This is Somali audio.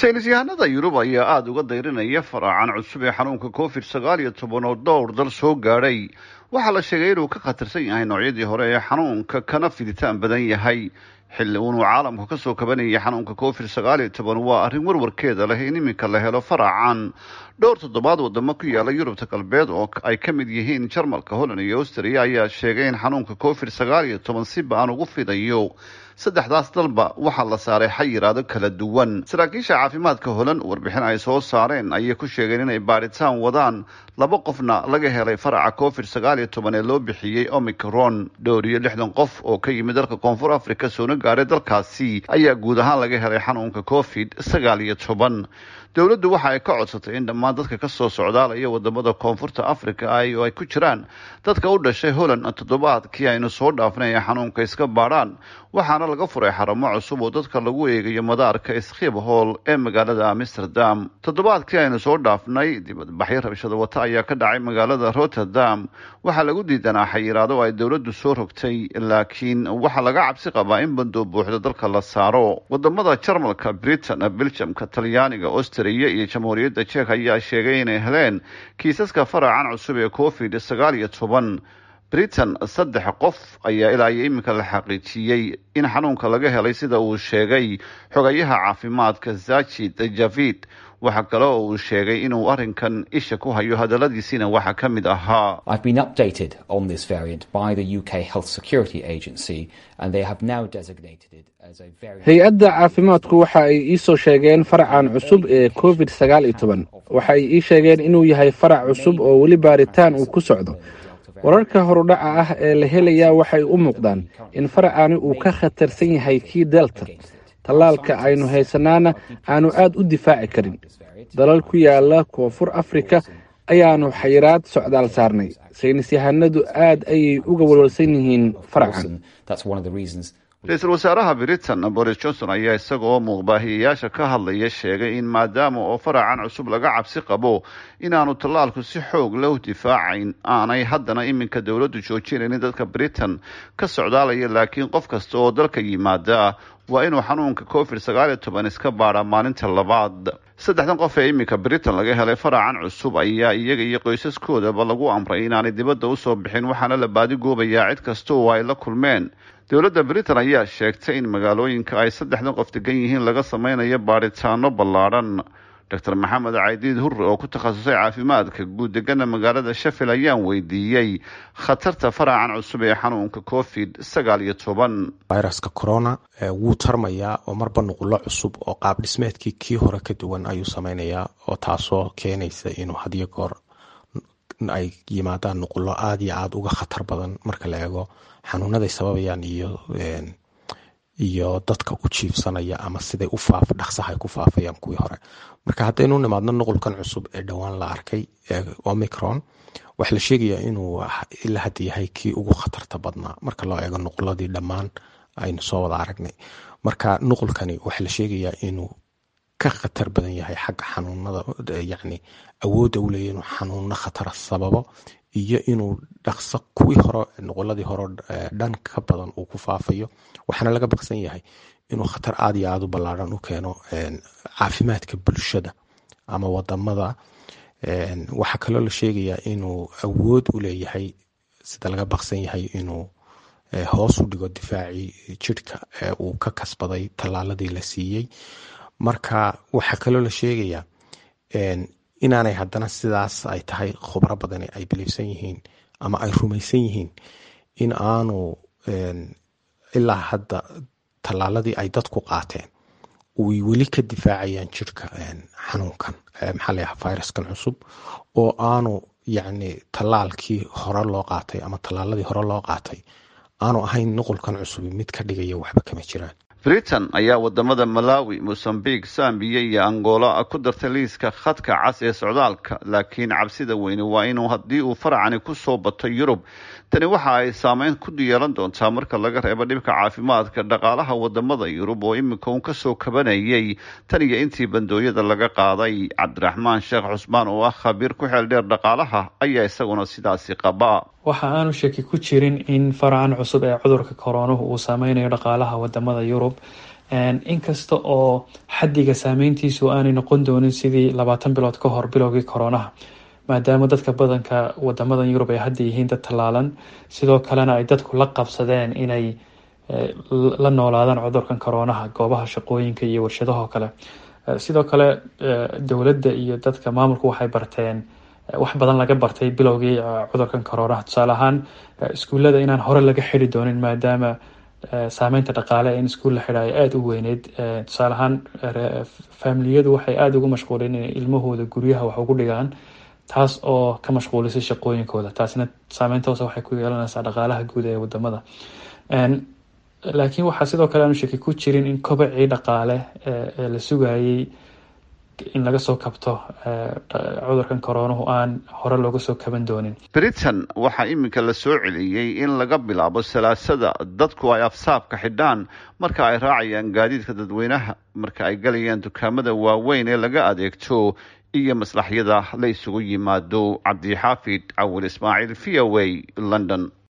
saynis yahanada yurub ayaa aada uga dayrinaya faraacan cusub ee xanuunka covid sagaal iyo toban oo dhowr dal soo gaadhay waxaa la sheegay inuu ka khatarsan yahay noocyadii hore ee xanuunka kana fiditaan badan yahay xilli uunuu caalamku kasoo kabanayay xanuunka covid sagaal iyo toban waa arrin warwarkeeda leh in iminka la helo faraacan dhowr toddobaad wadamo ku yaala yurubta galbeed oo ay ka mid yihiin jarmalka holland iyo austria ayaa sheegay in xanuunka covid sagaal iyo toban si ba-an ugu fidayo saddexdaas dalba waxaa la saaray xayiraado kala duwan saraakiisha caafimaadka holan warbixin ay soo saareen ayay ku sheegeen inay baadhitaan wadaan laba qofna laga helay faraca covid sagaal iyo toban ee loo bixiyey omicron dhowr iyo lixdan qof oo ka yimid dalka koonfur africa soona gaaray dalkaasi ayaa guud ahaan laga helay xanuunka covid sagaal iyo toban dowladdu waxa ay ka codsatay in dhammaan dadka kasoo socdaalaya wadamada koonfurta africa ay oo ay ku jiraan dadka u dhashay holland toddobaadkii aynu soo dhaafnay ee xanuunka iska baadhaan waxaana laga furay xaramo cusub oo dadka lagu eegayo madaarka skhiphool ee magaalada amsterdam toddobaadkii aynu soo dhaafnay dibadbaxyo rabshada wata ayaa ka dhacay magaalada rotterdam waxaa lagu diidanaa xayiraado ay dowladdu soo rogtay laakiin waxaa laga cabsi qabaa in bandoo buuxda dalka la saaro wadamada jarmalka britain belgiumka talyaaniga austria iyo jamhuuriyadda jek ayaa sheegay inay heleen kiisaska faracan cusub ee covid sagaal iyo toban britain saddex qof ayaa ilaa iyo iminka la xaqiijiyey in xanuunka laga helay sida uu sheegay xogayaha caafimaadka zachid javid waxaa kale oo uu sheegay inuu arrinkan isha ku hayo hadaladiisiina waxaa ka mid ahaa hay-adda caafimaadku waxa ay iisoo sheegeen faracan cusub ee covid sagaal iyo toban waxa ay ii sheegeen inuu yahay farac cusub oo weli baaritaan uu ku socdo wararka horudhaca ah ee la helayaa waxay u muuqdaan in faracani uu ka khatarsan yahay kii delta tallaalka aynu haysanaana aanu aad u difaaci karin dalal ku yaala koonfur afrika ayaanu xayiraad socdaal saarnay saynis yahanadu aad ayay uga walwalsan yihiin faracan ra-iisul wasaaraha britain boris johnson ayaa isaga oo muuqbaahiyayaasha ka hadlaya sheegay in maadaama oo faracan cusub laga cabsi qabo inaanu tallaalku si xoog leh u difaacayn aanay haddana iminka dowladdu joojinaynin dadka britain ka socdaalaya laakiin qof kasta oo dalka yimaada waa inuu xanuunka covid sagaal iyo toban iska baadhaa maalinta labaad saddexdan qof ee iminka britain laga helay faracan cusub ayaa iyaga iyo qoysaskoodaba lagu amray inaanay dibadda usoo bixin waxaana la baadigoobayaa cid kasta oo ay la kulmeen dowladda britain ayaa sheegtay in magaalooyinka ay saddexdan qof degan yihiin laga sameynayo baadhitaano ballaadhan doctor maxamed caydiid hurre oo ku takhasusay caafimaadka guud degana magaalada sheffield ayaan weydiiyey khatarta faracan cusub ee xanuunka covid sagaal iyo toban viruska corona wuu tarmayaa oo marba nuqulo cusub oo qaab dhismeedkii kii hore ka duwan ayuu sameynayaa oo taasoo keenaysa inuu hadiyo goor ay yimaadaan nuqulo aada iyo aada uga khatar badan marka la eego xanuunaday sababayaan iyo iyo dadka u jiibsanaya ama siday u faaf dhaqsaha ay ku faafayaan kuwii hore marka haddaynu nimaadno nuqulkan cusub ee dhowaan la arkay ee omicron waxaa la sheegayaa inuu ilaa hadda yahay kii ugu khatarta badnaa marka loo eego nuquladii dhammaan aynu soo wada aragnay marka nuqulkani waxaa la sheegayaa inuu ka khatar badan yahay xagga xanuunada yacni awoodda u leeya inuu xanuuno khatara sababo iyo inuu dhaqso kuwii hore nuquladii hore dhan ka badan uu ku faafayo waxaana laga baqsan yahay inuu khatar aada iyo aada u ballaadhan u keeno caafimaadka bulshada ama wadamada waxaa kaloo la sheegayaa inuu awood u leeyahay sida laga baqsan yahay inuu hoos u dhigo difaacii jidhka uu ka kasbaday tallaaladii la siiyey marka waxaa kaloo la sheegayaa inaanay haddana sidaas ay tahay khubro badani ay biliibsan yihiin ama ay rumaysan yihiin in aanu ilaa hadda tallaaladii ay dadku qaateen uy weli ka difaacayaan jirka xanuunkan maxaa layaha viruskan cusub oo aanu yacni tallaalkii hore loo qaatay ama tallaaladii hore loo qaatay aanu ahayn nuqulkan cusubi mid ka dhigaya waxba kama jiraan britain ayaa wadamada malawi mosambique zambiya iyo angola ku dartay liiska khadka cas ee socdaalka laakiin cabsida weyne waa inuu haddii uu faracani kusoo bato yurub tani waxa ay saameyn ku yeelan doontaa marka laga reebo dhibka caafimaadka dhaqaalaha wadamada yurub oo iminka uun kasoo kabanayay tan iyo intii bandooyada laga qaaday cabdiraxmaan sheekh cusmaan oo ah khabiir ku xeel dheer dhaqaalaha ayaa isaguna sidaasi qaba waxa aanu shaki ku jirin in faracan cusub ee cudurka koronuhu uu saameynayo dhaqaalaha wadamada yurub inkasta oo xaddiga saameyntiisu aanay noqon doonin sidii labaatan bilood ka hor bilowgii koronaha maadaama dadka badanka wadamadan yurub ay hadda yihiin dad tallaalan sidoo kalena ay dadku la qabsadeen inay la noolaadaan cudurkan koronaha goobaha shaqooyinka iyo warshadahoo kale sidoo kale dowladda iyo dadka maamulku waxay barteen wax badan laga bartay bilowgii cudurkan koronaha tusaale ahaan iskuullada inaan hore laga xidi doonin maadaama saameynta dhaqaale in iskuul la xidha ay aada u weyneyd tusaale ahaan faamiliyadu waxay aada ugu mashquuleen inay ilmahooda guryaha wax ugu dhigaan taas oo ka mashquulisay shaqooyinkooda taasina saameynta hoose waxay ku yeelanaysaa dhaqaalaha guud ee wadamada laakiin waxaa sidoo kale aanu shaki ku jirin in kobacii dhaqaale ee la sugayay in laga soo kabto cudurkan koronuhu aan hore looga soo kaban doonin britain waxaa iminka la soo celiyey in laga bilaabo salaasada dadku ay afsaabka xidhaan marka ay raacayaan gaadiidka dadweynaha marka ay galayaan dukaamada waaweyn ee laga adeegto iyo maslaxyada la isugu yimaado cabdixaafid cawil ismaaciil v o a london